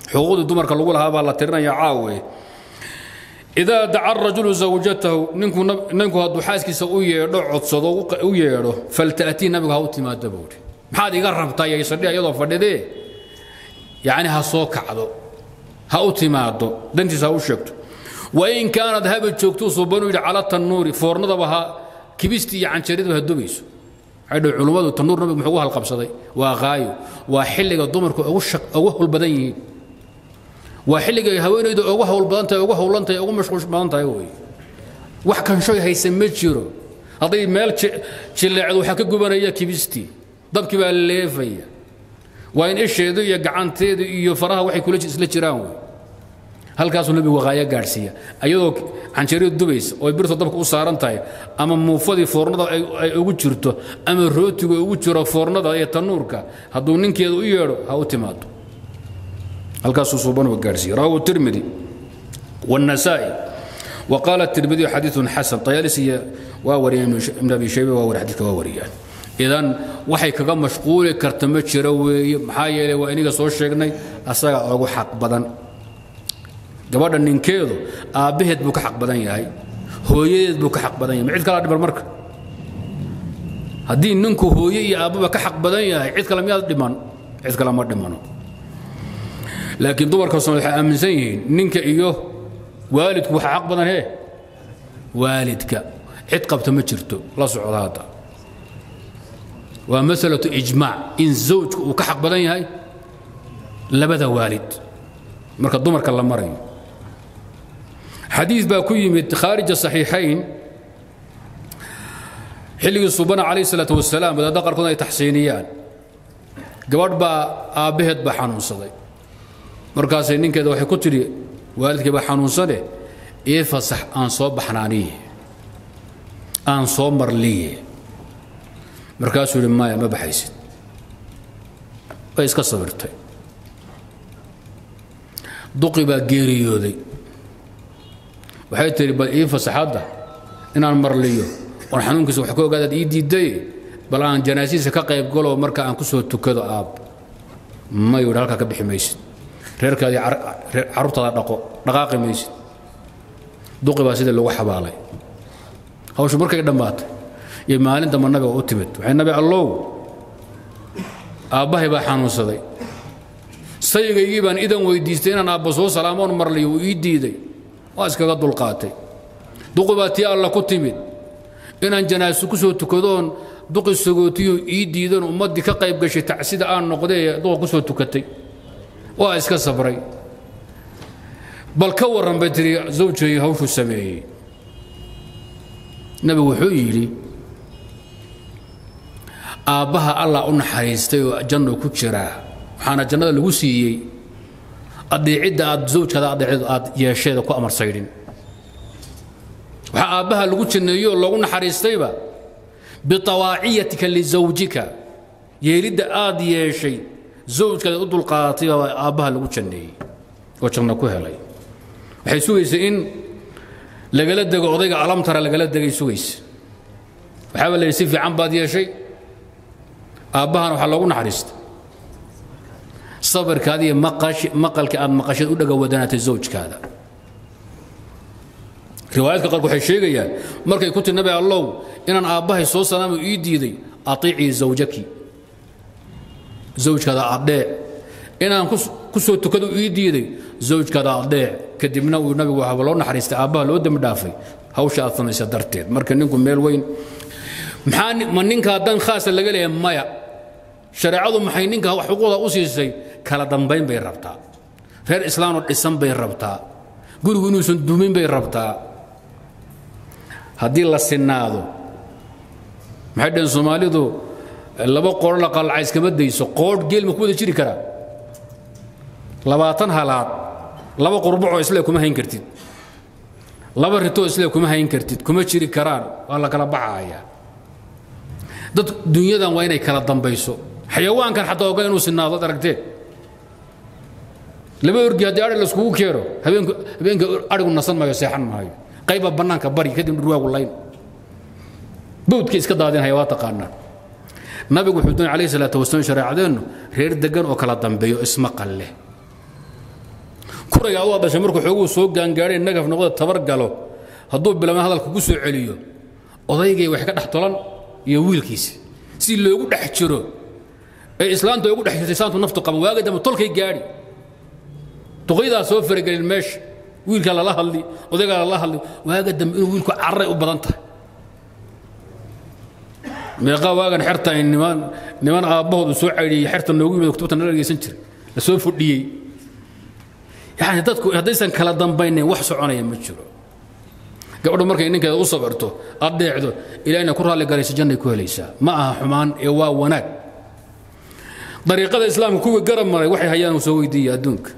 xuquuqdii dumarka lagu lahaa baa la tirinaya caawe idaa daca rajulu zawjatahu ninku ninku hadduu xaaskiisa u yeedho codsado u yeedho falta'tii nabigu ha u timaado buuri maxaad iga rabtaa yaysadhiha iyadoo fadhidee yacni ha soo kacdo ha u timaado dantiisa ha u sheegto wain kaanad haba joogtuu suubanu yidhi cala tannuuri foornadaba ha kibistii iyo canjaridaba ha dubayso waxay dhahay culummadu tannuur nabigu muxuu ugu halqabsaday waa qaayo waa xilliga dumarku ugu ugu hawl badan yihiin waa xilliga ay haweenaydu ugu hawl badan tahay ugu hawlan tahay ugu mashquul badan tahay wey wax kanshoy haysan ma jiro hadday meel jileecdo waxaa ka gubanaya kibistii dabkii baa leefaya waa in isheedu iyo gacanteedu iyo faraha waxay kula isla jiraan wey halkaasuu nabigu waqaayo gaadhsiiya ayadoo canjaridu dubaysa oo birta dabka u saaran tahay ama muufadii foornada ay ugu jirto ama rootigu ugu jiro foornada iyo tanuurka hadduu ninkeeda u yeedho ha u timaado halkaasuu suubanuga gaadhsiiya rawahu tirmidi والنسائي وقال الترمذي حديث حسن طيالسي واوري ابن ابي شيبه واوري حديث واوريان idan waxay kaga mashquuli karta ma jiro weeye maxaa yeelay waa iniga soo sheegnay asaga ugu xaq badan gabadha ninkeedu aabbaheed buu ka xaq badan yahay hooyadeed buu ka xaq badan yahay ma cid kala dhiman marka haddii ninku hooye iyo aabbaba ka xaq badan yahay cid kale miyaad dhiman cid kale ma dhimano laakiin dumarka soomaalid waxay aaminsan yihiin ninka iyo waalidku waxa xaq badan hee waalidka cid qabta ma jirto la socda hadda waa masalatu ijmaac in zawjku uu ka xaq badan yahay labada waalid marka dumarka la marayo xadiis baa ku yimid khaarija saxiixayn xilligii subana calayh salaatu wasalaam wadaadda qaarkood ay taxsiiniyaan gabadh baa aabbaheed baa xanuunsaday markaasay ninkeeda waxay ku tidhi waalidkii baa xanuunsane ii fasax aan soo baxnaaniye aan soo marliye markaasuu yidhi maya ma baxaysid way iska sabirtay duqi baa geeriyooday waxay tihi bal ii fasaxadda inaan marliyo oon xanuunkiisa wax ka ogaadaad ii diiday bal aan janaasiisa ka qayb galo marka aan ku soo tukado aab ma yidhi halkaa ka bixi maysid reerkaadii carruurtaada dhaqo dhaqaaqi maysid duqi baa sidii lagu xabaalay hawshu markay dhammaatay iyo maalin damba nabiga u timid waxay nabi allow aabbahay baa xanuunsaday sayigaygii baan idan weydiistay inaan aabba soo salaamoon marliyo uu ii diiday waa iskaga dulqaatay duqi baa tii alla ku timid inaan janaaso ku soo tukadoon duqi sagootiyo ii diidan ummaddii ka qayb gashay tacsida aan noqdee duqa ku soo tukatay waa iska sabray bal ka warran bay tiri zawjay hawshuu sameeyey nabigu wuxuu yidhi aabbaha allah u naxariistay oo janno ku jiraa waxaana jannada lagu siiyey adeecidda aad zawjkaada adeecid aad yeesheeda ku amar saydhin waxaa aabbaha lagu janneeyo oo loogu naxariistayba bitawaaciyatika lisawjika yeelidda aad yeeshay zawjkaada u dulqaadatay baa aabbaha lagu janneeyey oo janno ku helay waxay sugaysay in lagala dego odayga alamtara lagala degay sugaysa waxaaba la yidhi si fiican baad yeeshay aabbahana waxaa loogu naxariista sabirkaada iyo maqalka aad maqasheed u dhaga wadanaatay zawjkaada riwaayadka qaarku waxay sheegayaan markay ku tiri nabi allow inaan aabbahay soo salaamo ii diiday atiicii zawjaki zawjkaada adheec inaan ku soo tukado ii diiday zawjkaada adheec kadibna uu nabigu waxaaba loo naxariistay aabbaha loo dembi dhaafay hawsha aad samaysa darteed marka ninku meel weyn maxaa ma ninkaa dan khaasa laga leeyahay maya shareecadu maxay ninka xuquuqda u siisay kala dambayn bay rabtaa reer islaanoo dhisan bay rabtaa gurigu inuusan dumin bay rabtaa haddii la sinaado maxay dhaheen soomaalidu laba qoodho la qalacay iskama dayso qoodh geel ma ku wada jiri karaa labaatan halaad laba qurbacoo isle kuma hayn kartid laba ritoo isle kuma hayn kartid kuma jiri karaan waa la kala baxayaa dad dunyadan waa inay kala dambayso xayawaankan xataa oga inuu sinaado ad aragteen laba orgi haddii adhi laiskugu keeno habeenku habeenka adhigu nasan maayo seexan maayo qayba bannaanka bari kadib dhurwaagu layn bawdkay iska daadinhaya waa taqaanaa nabigu wuxuu doonay calayhi salaatu wasalaam shareecadeennu reer degan oo kala dambeeyo ismaqal leh furaya adoo dhashay markuu xooguu soo gaangaadhay nagaf noqda tabar galo hadduu bilaabma hadalka ku soo celiyo odaygay wax ka dhex tolan iyo wiilkiisa si loogu dhex jiro ee islaanta ugu dhex jirtay saantu naftu qaban waaga dambe tolkay gaadhi duqaydaa soo faragelin meesha wiilkaa lala hadli odaygaa lala hadli waaga dambe inuu wiilku carray u badan tahay meeqaa waagan xerta ay niman niman aabbahoodu soo caydhiyey xerta noogu yimid kutubta nala dhegeysan jiray la soo fudhiyey yani dadku haddaysan kala dambaynayn wax soconaya ma jiro gabadhu markay ninkeeda u sabirto aad dheecdo ilaahina ku raalli galaysa jannay ku helaysaa ma aha xumaan ee waa wanaag dariiqada islaamka kuwii garab maray waxay hayaan uu soo weydiiya adduunka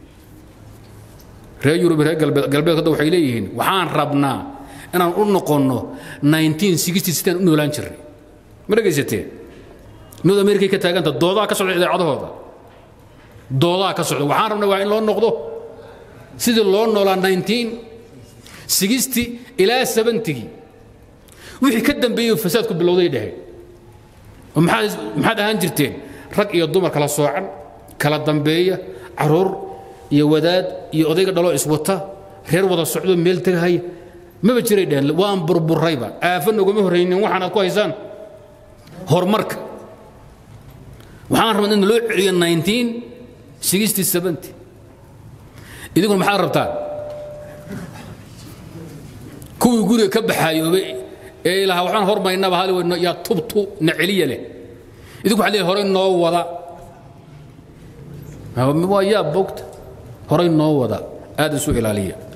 reer yurub reer galbeed galbeed hadda waxay leeyihiin waxaan rabnaa inaan u noqonno 1960 u noolaan jirnay ma dhegaysateen north america ka taaganta doodaa ka socda idaacadahooda doodaa ka socda waxaan rabnaa waa in loo noqdo sidii loo noolaa 1960 ilaa 70gii wixii ka dambeeyey fasaadku bilowday dheheen oo maxaad maxaad ahaan jirteen rag iyo dumar kala soocan kala dambeeya caruur iyo wadaad iyo odayga dhaloo iswata reer wada socdo meel tegahaya maba jiray dheheen waan burburayba aafa noguma horraynin waxaanaad ku haysaan horumarka waxaan rabnaa in loo celiyo 1960 idinkuna maxaad rabtaan kuwii guriga ka baxaayoobay ee ilahaa waxaan hormaynaba hali weyno yaa tubtu na celiya leh idinku waxaa leeyahay horey noo wada waa yaa bogta horey noo wada aad isu ilaaliya